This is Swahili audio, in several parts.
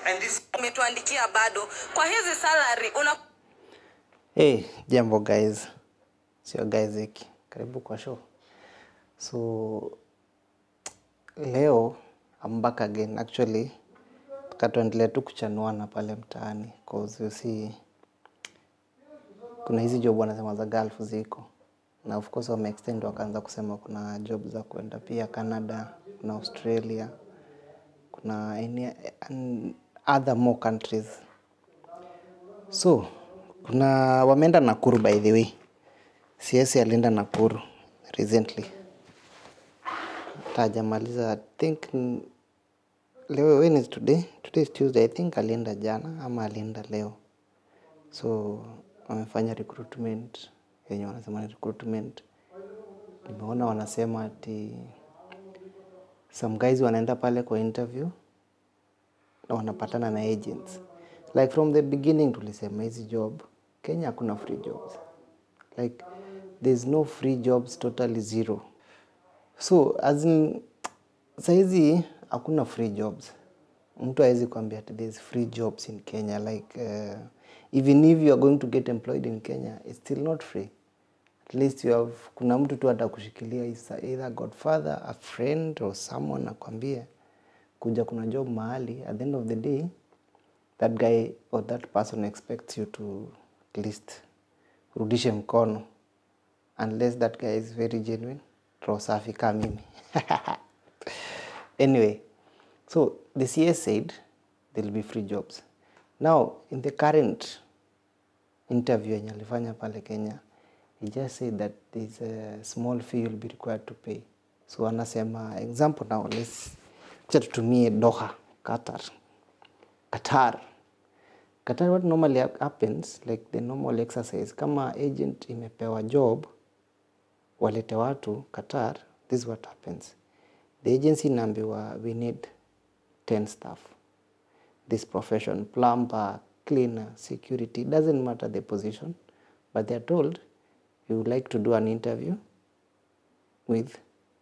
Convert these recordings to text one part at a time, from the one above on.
And this umetuandikia bado kwa hizi salary una Hey, jambo guys. Sio guys hiki. Karibu kwa show. So leo I'm back again actually. Tukatuendelea tu kuchanuana pale mtaani cause you see kuna hizi job wanasema za Gulf ziko na of course wame extend wakaanza kusema kuna job za kwenda pia Canada, kuna Australia, kuna any, and other more countries So, kuna wameenda Nakuru by the way. CS alienda Nakuru recently. Tajamaliza I think mm, leo when is today? Today is Tuesday. I think alienda jana ama alienda leo. So, wamefanya recruitment yenye wanasema ni recruitment. Nimeona wanasema ati some guys wanaenda pale kwa interview na wanapatana na agents like from the beginning tulisema hizi job kenya hakuna free jobs like there's no free jobs totally zero so as in sahizi hakuna free jobs mtu awezi kuambia ati there's free jobs in kenya like uh, even if you are going to get employed in kenya it's still not free at least you have kuna mtu tu atakushikilia is either godfather a friend or someone akwambie kuja kuna job mahali at the end of the day that guy or that person expects you to at least rudishe mkono unless that guy is very genuine roho safi kama mimi anyway so the cs said there will be free jobs now in the current interview yenye alifanya pale kenya he just said that there's a small fee you'll be required to pay so anasema example now let's acha tutumie doha qatar qatar qatar what normally hap- happens like the normal exercise kama agent imepewa job walete watu qatar this is what happens the agency inaambiwa we need 10 staff this profession plumber cleaner security doesn't matter the position but they're told you would like to do an interview with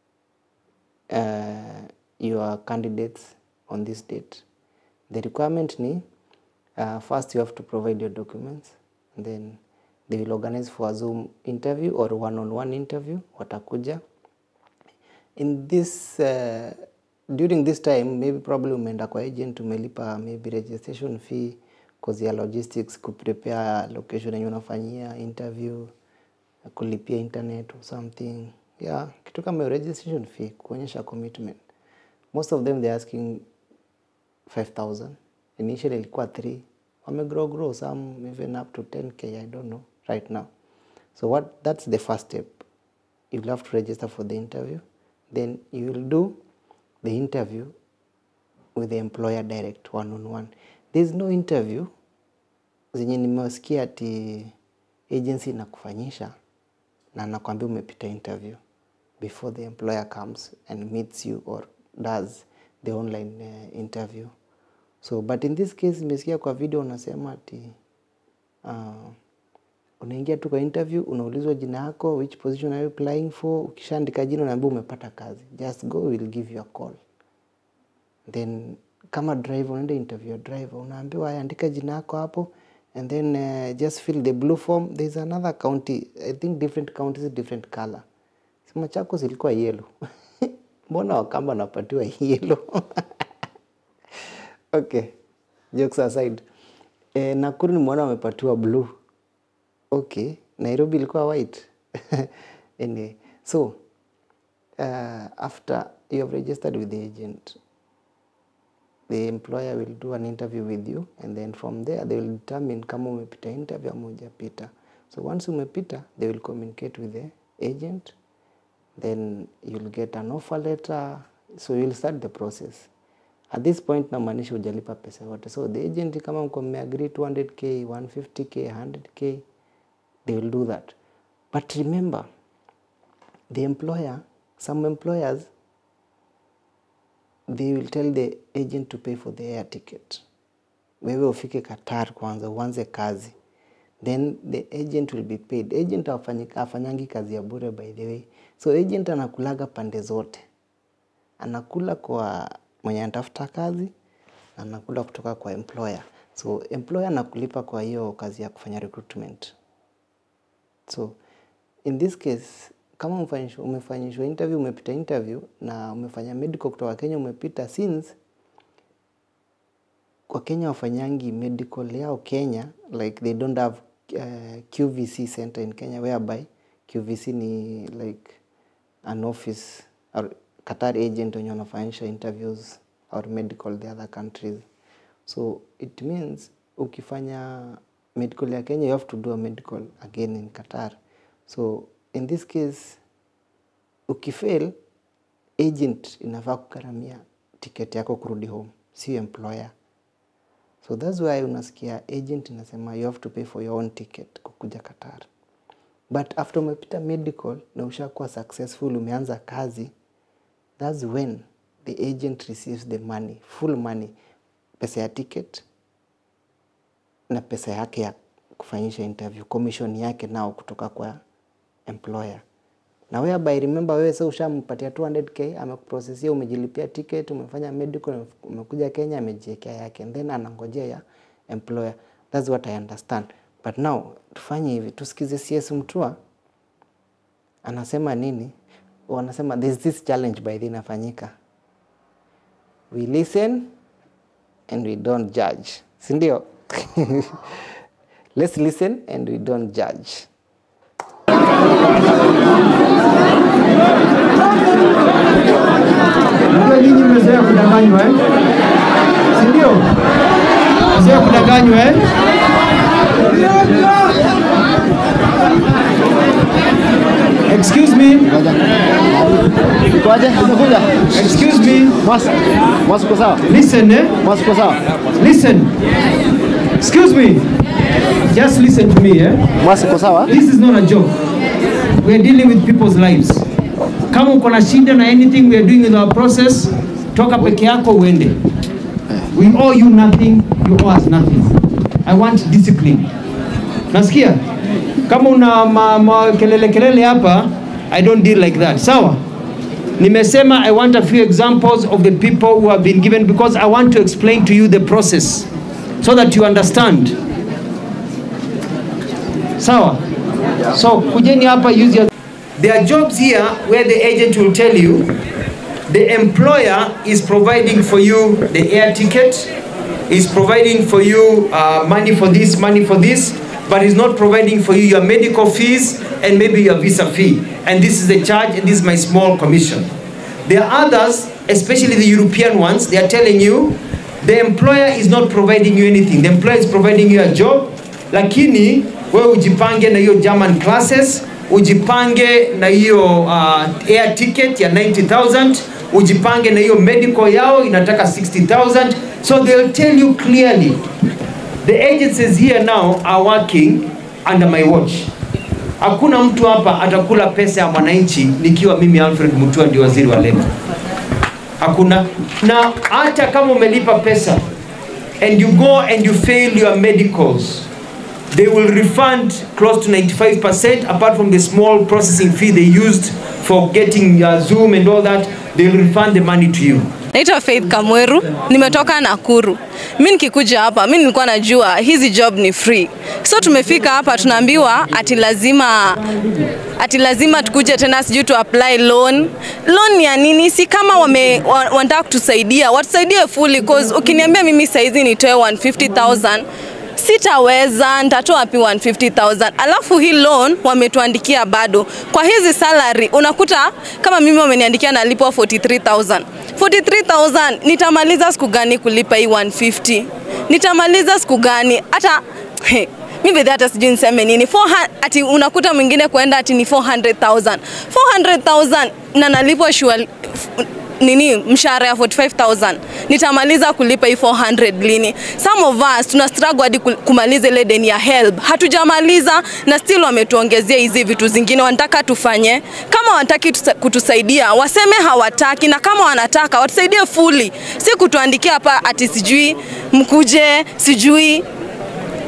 uh, your candidates on this date the requirement ni uh, first you have to provide your documents and then they will organize for a zoom interview or one-on-one interview watakuja in this uh, during this time maybe probably umeenda kwa agent umelipa maybe registration fee cause ya logistics kuprepare location yenye unafanyia interview kulipia internet or something yeah kitu kama hiyo registration fee kuonyesha commitment most of them they're asking 5000 initially ilikuwa 3 wamegrow grow some even up to 10k i don't know right now so what that's the first step you'll have to register for the interview then you will do the interview with the employer direct one on one there's no interview zenye nimewasikia ati agency inakufanyisha na nakwambia umepita interview before the employer comes and meets you or does the online uh, interview so but in this case nimesikia kwa video unasema ati uh, unaingia tu kwa interview unaulizwa jina yako which position are you applying for ukishaandika jina unaambia umepata kazi just go we'll give you a call then kama driver unaenda interview ya driver unaambiwa "Haya, andika jina yako hapo and then uh, just fill the blue form there's another county i think different counties different color sema chako zilikuwa yellow mbona wakamba wanapatiwa yellow okay jokes aside eh, nakuru nimeona wamepatiwa blue okay nairobi ilikuwa white anyway so uh, after you have registered with the agent the employer will do an interview with you and then from there they will determine kama umepita interview ama hujapita so once umepita they will communicate with the agent then you'll get an offer letter so you'll start the process at this point namaanisha hujalipa pesa yote so the agent kama mko mmeagree 200k 150k 100k they will do that but remember the employer some employers they will tell the agent to pay for the air ticket wewe ufike qatar kwanza uanze kazi then the agent will be paid agent hafanyi- hafanyangi kazi ya bure by the way so agent anakulaga pande zote anakula kwa mwenye anatafuta kazi na nakula kutoka kwa employer. So employer anakulipa kwa hiyo kazi ya kufanya recruitment. So in this case kama umefanyishwa, umefanyishwa interview, umepita interview na umefanya medical kutoka Kenya umepita, since kwa Kenya wafanyangi medical yao Kenya, like they don't have uh, QVC center in Kenya whereby QVC ni like an office or Qatar agent wenye wanafanyisha interviews or medical the other countries. So it means ukifanya medical ya Kenya you have to do a medical again in Qatar. So in this case ukifail agent inafaa kugharamia ticket yako kurudi home, sio employer. So that's why unasikia agent inasema you have to pay for your own ticket kukuja Qatar. But after umepita medical na ushakuwa successful, umeanza kazi, that's when the agent receives the money, full money, pesa ya ticket na pesa yake ya kufanyisha interview, commission yake nao kutoka kwa employer. Na whereby remember, wewe sasa ushampatia 200k, amekuprocessia, umejilipia ticket, umefanya medical, umekuja Kenya, amejiwekea yake, and then anangojea ya employer. That's what I understand. But now tufanye hivi, tusikize CS Mutua anasema nini. Wanasema there's this challenge by the inafanyika, we listen and we don't judge, si ndio? Let's listen and we don't judge. Unajua nyinyi mmezoea kudanganywa eh? Si ndio? Mmezoea kudanganywa eh? Excuse me, Kwaje? Umekuja? excuse me. Mas, mas uko sawa? Listen eh? Mas uko sawa? Listen. Excuse me. Just listen to me eh? Mas uko sawa? This is not a joke. We are dealing with people's lives. Kama uko na shida na anything we are doing in our process, toka peke yako uende. We owe you nothing, you owe us nothing. I want discipline. Nasikia? Kama una ma, ma, kelele kelele hapa, I don't deal like that. Sawa? Nimesema I want a few examples of the people who have been given because I want to explain to you the process so that you understand. Sawa? So kujeni hapa use your There are jobs here where the agent will tell you the employer is providing for you the air ticket, is providing for you uh, money for this, money for this, but is not providing for you your medical fees and maybe your visa fee. And this is the charge and this is my small commission. There are others, especially the European ones, they are telling you the employer is not providing you anything. The employer is providing you a job, lakini wewe ujipange na hiyo German classes, ujipange na hiyo uh, air ticket ya 90,000, ujipange na hiyo medical yao inataka 60,000. So they'll tell you clearly the agencies here now are working under my watch. Hakuna mtu hapa atakula pesa ya mwananchi nikiwa mimi Alfred Mutua ndio waziri wa leba. Hakuna. Na hata kama umelipa pesa and you go and you fail your medicals, they will refund close to 95% apart from the small processing fee they used for getting uh, Zoom and all that, they will refund the money to you. Naitwa Faith Kamweru, nimetoka Nakuru. Mi nikikuja hapa, mi nilikuwa najua hizi job ni free, so tumefika hapa tunaambiwa ati lazima ati lazima tukuje tena sijui tu apply loan. Loan ya nini? Si kama wame wa- wanataka kutusaidia, watusaidie fully cause ukiniambia mimi saizi nitoe 150,000 sitaweza, nitatoa wapi 150,000? Alafu hii loan wametuandikia bado kwa hizi salary, unakuta kama mimi wameniandikia nalipwa 43,000 43,000 nitamaliza siku gani kulipa hii 150? Nitamaliza siku gani? Hata he, mi bedhi hata sijui niseme nini 400 ati unakuta mwingine kwenda ati ni 400,000 400,000 na nalipwa sure nini mshahara ya 45000 nitamaliza kulipa hii 400 lini some of us tuna struggle hadi kul- kumaliza ile deni ya help hatujamaliza na still wametuongezea hizi vitu zingine wanataka tufanye kama wanataki tusa- kutusaidia waseme hawataki na kama wanataka watusaidie fully si kutuandikia hapa ati sijui mkuje sijui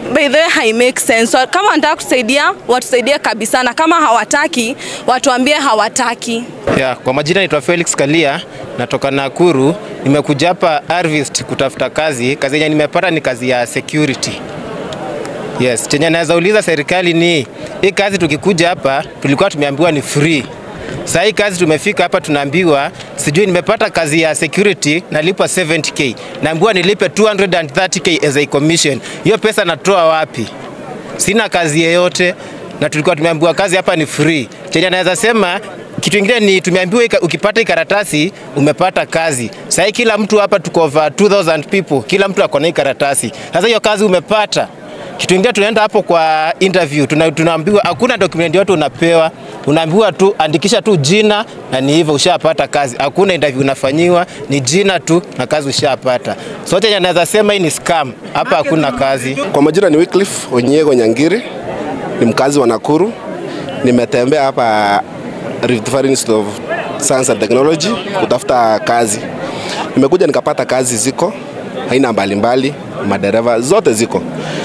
by the way hai make sense. Wa- Kama wanataka kusaidia watusaidie kabisa, na kama hawataki watuambie hawataki. Ya, kwa majina naitwa Felix Kalia, natoka Nakuru. Nimekuja hapa Harvest kutafuta kazi. Kazi yenye nimepata ni kazi ya security. Yes, chenye naweza uliza serikali ni hii kazi, tukikuja hapa tulikuwa tumeambiwa ni free. Sasa hii kazi tumefika hapa tunaambiwa, sijui nimepata kazi ya security nalipwa 70k, naambiwa nilipe 230k as a commission. Hiyo pesa natoa wapi? sina kazi yeyote na tulikuwa tumeambiwa kazi hapa ni free. Chenye naweza sema kitu kingine ni tumeambiwa ika- ukipata hii karatasi umepata kazi. Sasa hii kila mtu hapa tuko over 2000 people, kila mtu ako na hii karatasi. Sasa hiyo kazi umepata. Kitu kingine tunaenda hapo kwa interview, tuna, tunaambiwa hakuna document yote unapewa, unaambiwa tu andikisha tu jina na ni hivyo ushapata kazi. Hakuna interview unafanyiwa, ni jina tu na kazi ushapata. So chenye naweza sema hii ni scam. Hapa hakuna kazi. Kwa majina ni Wycliffe Onyego Nyangiri, ni mkazi wa Nakuru. Nimetembea hapa Rift Valley Institute of Science and Technology kutafuta kazi. Nimekuja nikapata kazi ziko aina mbalimbali, madereva zote ziko.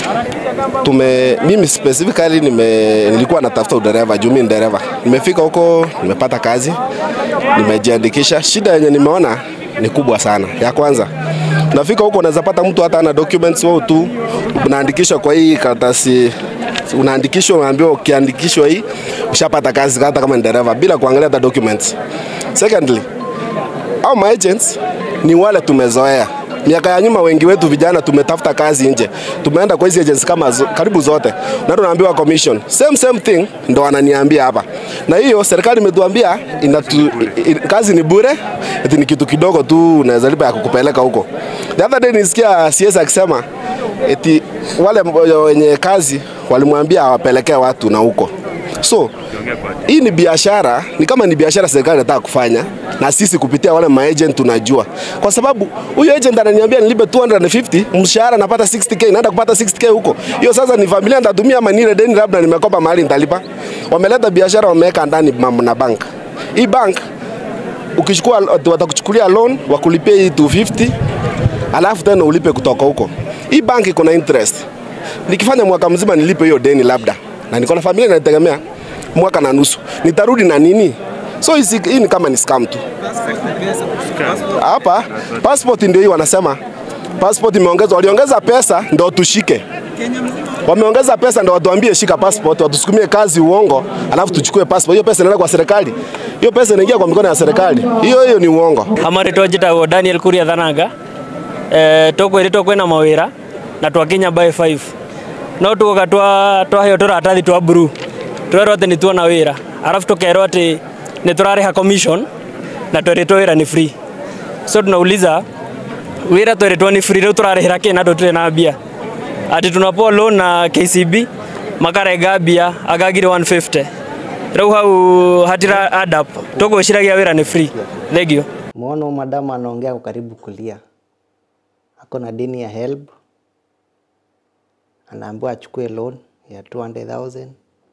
Tume, mimi specifically nime, nilikuwa natafuta udereva juu mimi ni dereva. Nimefika huko nimepata kazi, nimejiandikisha. Shida yenye nimeona ni kubwa sana. Ya kwanza unafika huko unaweza pata mtu hata ana documents wao tu unaandikishwa kwa hii karatasi unaandikishwa unaambiwa ukiandikishwa hii ushapata kazi hata kama ni dereva bila kuangalia hata documents. Secondly, au ma agents ni wale tumezoea. Miaka ya nyuma wengi wetu vijana tumetafuta kazi nje, tumeenda kwa hizi agents kama zo, karibu zote, na tunaambiwa commission same same thing, ndo wananiambia hapa, na hiyo serikali imetuambia inatu, i, kazi ni bure, eti ni kitu kidogo tu unaweza lipa ya kukupeleka huko. The other day nisikia CS akisema eti wale wenye kazi walimwambia awapelekee watu na huko so hii ni biashara, ni kama ni biashara serikali inataka kufanya na sisi kupitia wale maagent tunajua, kwa sababu huyo agent ananiambia nilipe 250 mshahara napata 60k, naenda kupata 60k huko. Hiyo sasa ni familia nitatumia ama nile deni labda nimekopa mahali nitalipa. Wameleta biashara wameweka ndani mam- na bank. Hii bank ukichukua watakuchukulia loan wakulipia hii 250 alafu tena ulipe kutoka huko. Hii bank iko na interest. Nikifanya mwaka mzima nilipe hiyo deni labda, na niko na familia inategemea mwaka na nusu, nitarudi na nini? So hii hii ni kama ni scam tu. Hapa passport ndio hii wanasema passport imeongezwa, waliongeza pesa ndio tushike wameongeza pesa ndio watuambie shika passport, watusukumie kazi uongo, alafu tuchukue passport. Hiyo pesa inaenda kwa serikali, hiyo pesa inaingia kwa mikono ya serikali. Hiyo hiyo ni uongo. amaritwo njĩtagwo daniel kuria thananga eh, tũkwĩrĩtwo kwĩna mawĩra na twakinya by 5 no tuoka twa twaheo tũratathi twa blue twerwo atĩ nĩ tuona wĩra arabu tũkerwo atĩ nĩ tũrarĩha commission na twerĩtwo wĩra nĩ free so tunauliza wĩra twerĩtwo nĩ free rĩu tũrarĩhĩra kĩ na tũtirĩ na mbia ati tunapoa loan na KCB makarenga mbia agagire 150 rĩu hau hatira add up tũgwĩciragia wĩra nĩ free thengio Muona huyu madamu anaongea ako karibu kulia, ako na deni ya HELB, anaambiwa achukue loan ya 200,000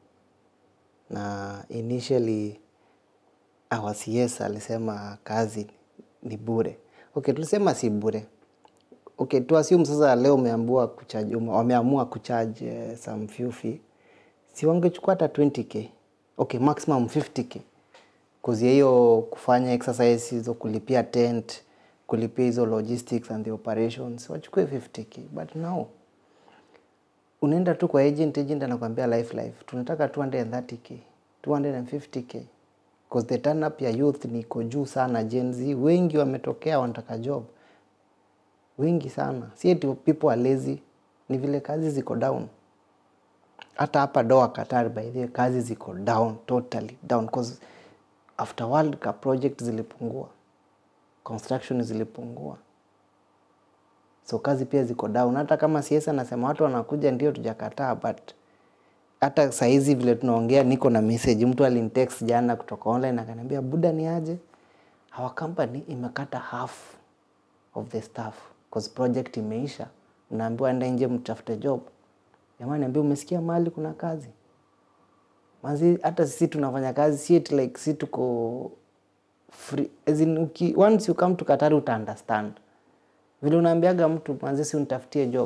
na initially our CS alisema kazi ni bure. Okay, tulisema si bure. Okay, tu assume sasa leo umeambiwa kucharge, ume- wameamua kucharge eh, some few fee, si wangechukua hata 20k? Okay, maximum 50k kuzia hiyo kufanya exercise hizo kulipia tent kulipia hizo logistics and the operations wachukue 50k but now unaenda tu kwa agent agent anakwambia life life tunataka 230k 250k because the turn up ya youth niko juu sana Gen Z wengi wametokea wanataka job wengi sana si eti people are lazy ni vile kazi ziko down hata hapa doa Qatar by the way, kazi ziko down totally down cause after World Cup project zilipungua, construction zilipungua, so kazi pia ziko down. Hata kama CS anasema watu wanakuja, ndio tujakataa, but hata saizi vile tunaongea, niko na message, mtu alinitext jana kutoka online akaniambia, buda ni aje, our company imekata half of the staff cause project imeisha, mnaambiwa enda nje mtafute job. Jamani, niambia umesikia mahali kuna kazi Manzi, hata sisi tunafanya kazi si eti like si tuko free as in, uki, once you come to Qatar uta understand vile unaambiaga mtu manzi, si unitafutie job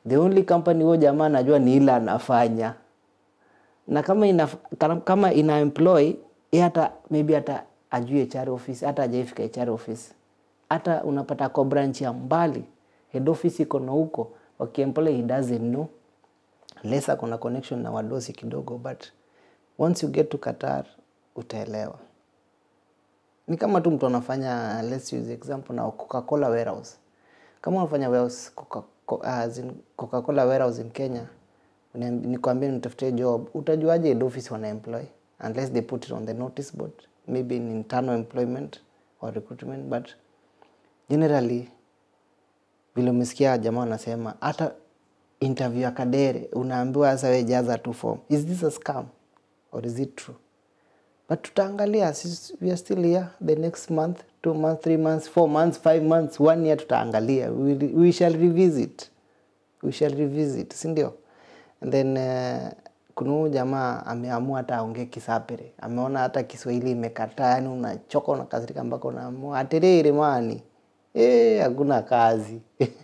the only company huo jamaa anajua ni ile anafanya na kama ina, kama ina employ yeye hata maybe hata ajui HR office hata hajaifika HR office hata unapata kwa branch ya mbali head office iko na huko wakiemploy he doesn't know unless ako na connection na wadosi kidogo but once you get to Qatar utaelewa ni kama tu mtu anafanya let's use example na Coca-Cola warehouse kama unafanya warehouse Coca, Co- as in Coca-Cola warehouse in Kenya uniambi- nikwambie nitafutie job utajuaje head office wana employ unless they put it on the notice board maybe in internal employment or recruitment but generally vile umesikia jamaa wanasema hata interview ya Kadere unaambiwa sasa wewe jaza tu form is this a scam or is it true but tutaangalia sisi- we are still here the next month two months three months four months five months one year tutaangalia we, will- we shall revisit we shall revisit si ndio and then uh, kuna huyu jamaa ameamua hata aongee kisapere ameona hata kiswahili imekataa yani unachoka unakasirika mpaka unaamua aterere mani eh hakuna kazi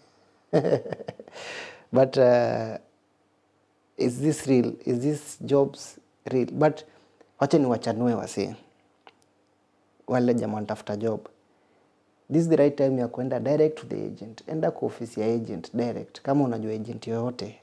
but uh, is this real is this jobs real but wacha ni wachanue wasee wale jamaa wanatafuta job this is the right time ya kwenda direct to the agent enda kwa ofisi ya agent direct kama unajua agent yoyote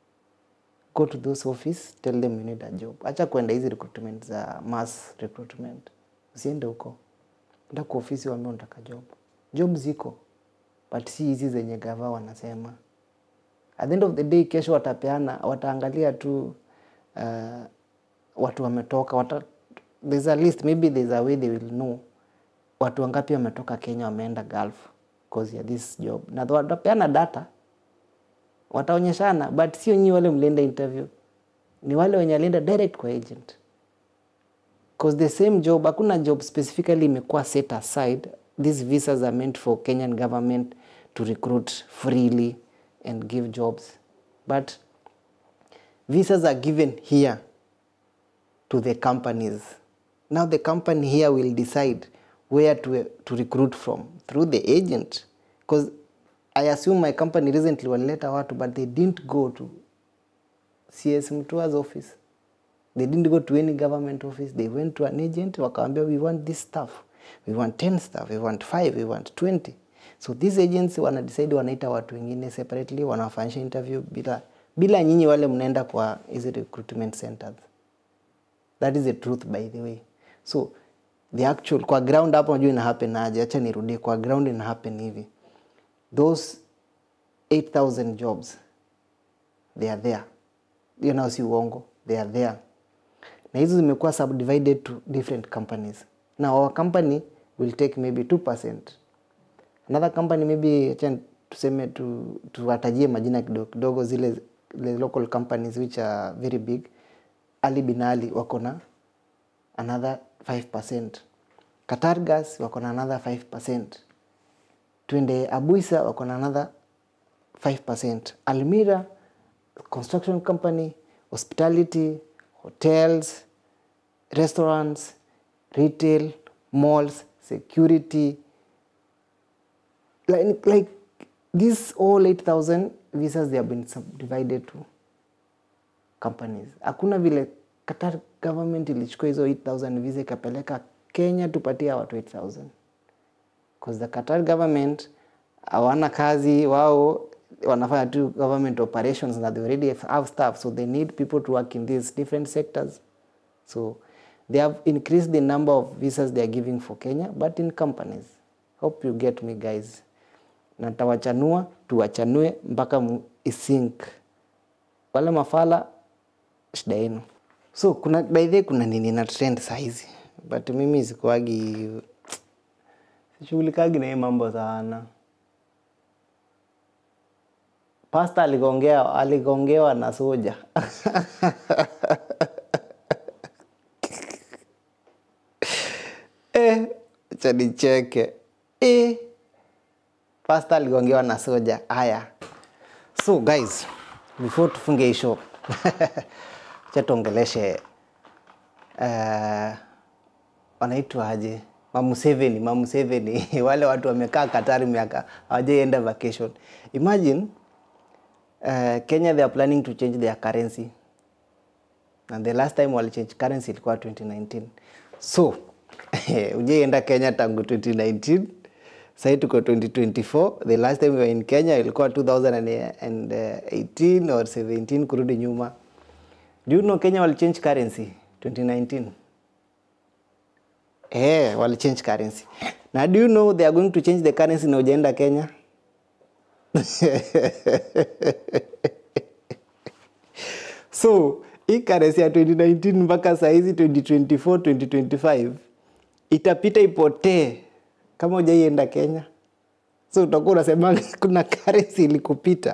go to those office tell them you need a job acha kwenda hizi recruitment za mass recruitment usiende huko enda kwa ofisi waambie unataka job job ziko but si hizi zenye gava wanasema at the end of the day kesho watapeana wataangalia tu uh, watu wametoka wata, there's a list maybe there's a way they will know watu wangapi wametoka Kenya wameenda Gulf cause ya this job na watapeana data wataonyeshana but sio nyinyi wale mlienda interview ni wale wenye alienda direct kwa agent cause the same job hakuna job specifically imekuwa set aside these visas are meant for Kenyan government to recruit freely and give jobs but visas are given here to the companies now the company here will decide where to, to recruit from through the agent because i assume my company recently walileta watu but they didn't go to cs mtua's office they didn't go to any government office they went to an agent wakawambia we want this stuff we want 10 stuff we want 5 we want 20 so these agents wana decide wanaita watu wengine separately wanafanyisha interview bila bila nyinyi wale mnaenda kwa hizi recruitment centers that is the truth by the way so the actual kwa ground hapo najua ina happen aje acha nirudie kwa ground ina happen hivi those 8000 jobs they are there hiyo nao si uongo they are there na hizo zimekuwa subdivided to different companies now our company will take maybe 2% another company maybe acha tuseme tu, tuwatajie majina kidogo kidogo zile the local companies which are very big ali bin ali wako na another 5% Qatar Gas wako na another 5% twende Abuisa wako na another 5% Almira construction company hospitality hotels restaurants retail malls security like, like these all 8000 visas they have been subdivided to companies hakuna vile Qatar government ilichukua hizo 8000 visa ikapeleka Kenya tupatie watu 8000 because the Qatar government hawana kazi wao wanafanya tu government operations na they already have staff so they need people to work in these different sectors so they have increased the number of visas they are giving for Kenya but in companies hope you get me guys na tawachanua tuwachanue mpaka mu- isync wale mafala shida yenu so kuna by the way kuna nini na trend sahizi but mimi sikuagi sishughulikagi na hii mambo sana pasta aligongea aligongewa na soja eh, acha nicheke eh, pasta aligongewa na soja haya so guys before tufunge hii show acha tuongeleshe uh, wanaitwa aje mamuseveni mamuseveni wale watu wamekaa katari miaka hawajaienda vacation imagine uh, Kenya they are planning to change their currency na the last time wali change currency ilikuwa 2019 so ujaienda Kenya tangu 2019 sahii tuko 2024 the last time we were in Kenya ilikuwa 2018 or 17 kurudi nyuma do you know Kenya wali change currency 2019 eh wali change currency na do you know they are going to change the currency na ujaenda Kenya so hii currency ya 2019 mpaka sahizi 2024 2025 itapita ipotee kama ujaienda Kenya so utakuwa unasema kuna currency ilikupita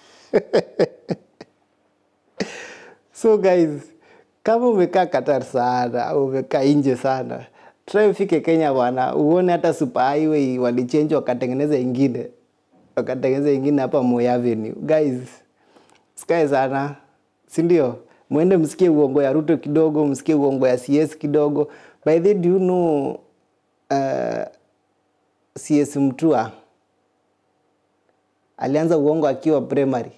so guys kama umekaa Qatar sana au umekaa nje sana try ufike Kenya bwana uone hata super highway walichange wakatengeneza ingine wakatengeneza ingine hapa Moi Avenue guys sikae sana si ndio mwende msikie uongo ya Ruto kidogo msikie uongo ya CS kidogo by the way, do you know uh, CS Mtua alianza uongo akiwa primary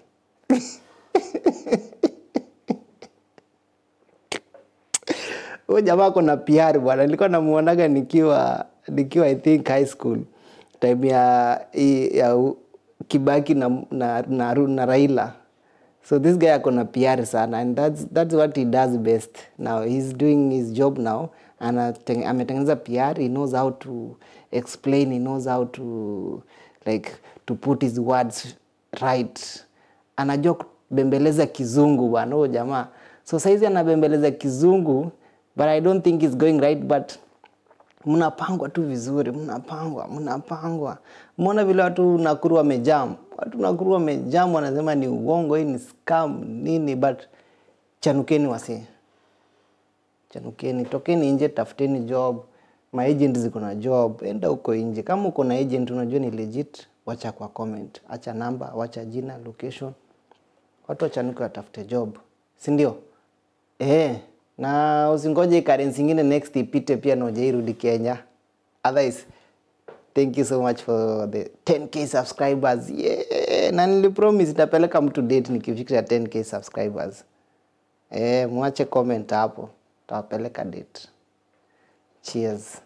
huyo jamaa kuna PR bwana, nilikuwa namuonaga nikiwa nikiwa I think high school time ya, ya u- Kibaki na, na, na, na, na Raila so this guy ako na PR sana and that's, that's what he does best now he's doing his job now Anateng- ametengeneza PR he knows how to explain he knows how to like to put his words right anajua kubembeleza kizungu bwana huyo jamaa so saizi anabembeleza kizungu but i don't think it's going right but mnapangwa tu vizuri mnapangwa mnapangwa mona vile watu nakuru wamejam watu nakuru wamejam wanasema ni uongo hii ni scam nini but chanukeni wasi chanukeni tokeni nje tafuteni job maagent ziko na job enda huko nje kama uko na agent unajua ni legit wacha kwa comment acha namba wacha jina location watu wachanuke watafute job si ndio eh na usingoje currency ingine next ipite pia na hujairudi Kenya otherwise thank you so much for the 10k subscribers yeah na nilipromise nitapeleka mtu date nikifikisha 10k subscribers eh mwache comment hapo tawapeleka date cheers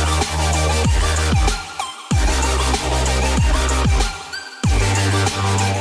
Thank